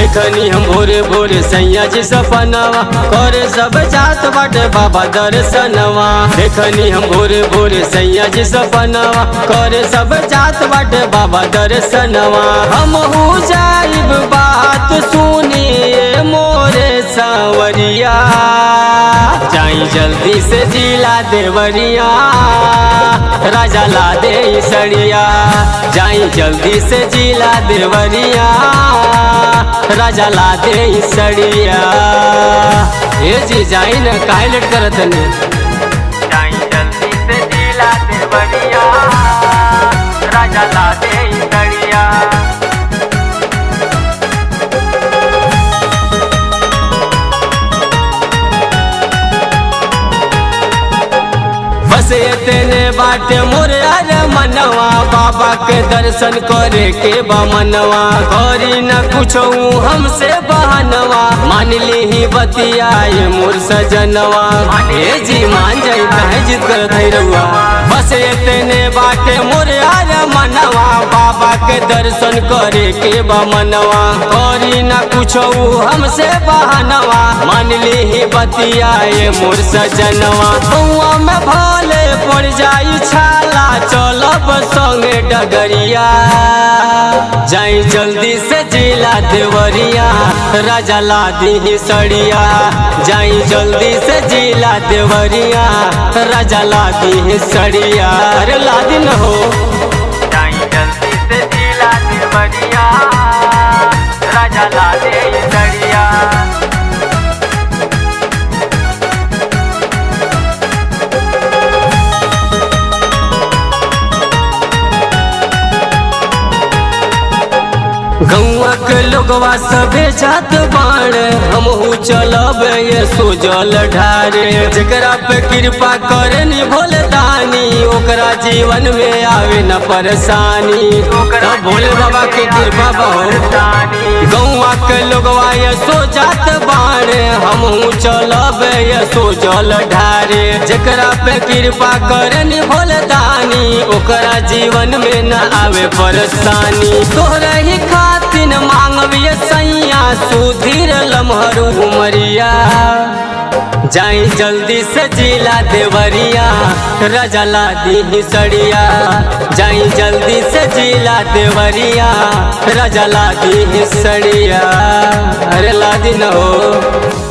देखनी हम भोरे भोरे सैया जी सपनवा करे सब जात बाटे बाबा दर्शनवा देखनी हम भोरे भोरे सैया जी सपनवा करे सब जात बाटे बाबा दर्शनवा हम हो जाइब बात सुनिए मोरे सांवरिया जाई जल्दी से जिला देवरिया राजा ला दे सड़िया जाई जल्दी से जिला देवरिया राजा ला दे सड़िया ये जी जाई न काहे लेट करत ने जाई जल्दी से जिला देवरिया राजा ला दे सड़िया बस इतने बाटे मोरे अरे मनवा बाबा के दर्शन करे के बमनवा करी न कुछ हमसे बहनवा मान ली ही बतियाए मोर सजनवा ए जी मान जाई काहे जिद करत है रउआ बस इतने बाटे मोरे अरे मनवा बाबा के दर्शन करे के बमनवा करी न कुछ हमसे बहनवा मान ली ही बतियाए मोर सजनवा बउआ में भले पड़ जाई छाला चलब संगे डगरिया जाई जल्दी से जिला देवरिया राजा ला दी सड़िया जाई जल्दी से जिला देवरिया राजा ला दी सड़िया अरे ला दिन हो जाई जल्दी से जिला देवरिया राजा ला दे सड़िया गौआ के लोगवा सबे जात बाण हमहू चलब ये सोजल ढारे जकरा पे कृपा करे नी भोले दानी ओकरा जीवन में आवे न परेशानी तो भोले बाबा के कृपा बहुत गौआ के लोगवा ये सो जात बाण हमहू चलब ये सोजल ढारे जकरा पे कृपा करे नी भोले दानी ओकरा जीवन में न आवे परेशानी तोहरा ही खातिन मांगबिए सैया सुधीर लमहरू उमरिया जाई जल्दी से जिला देवरिया रजला दी सड़िया जाई जल्दी से जिला देवरिया रजला दी सड़िया अरे ला दिन हो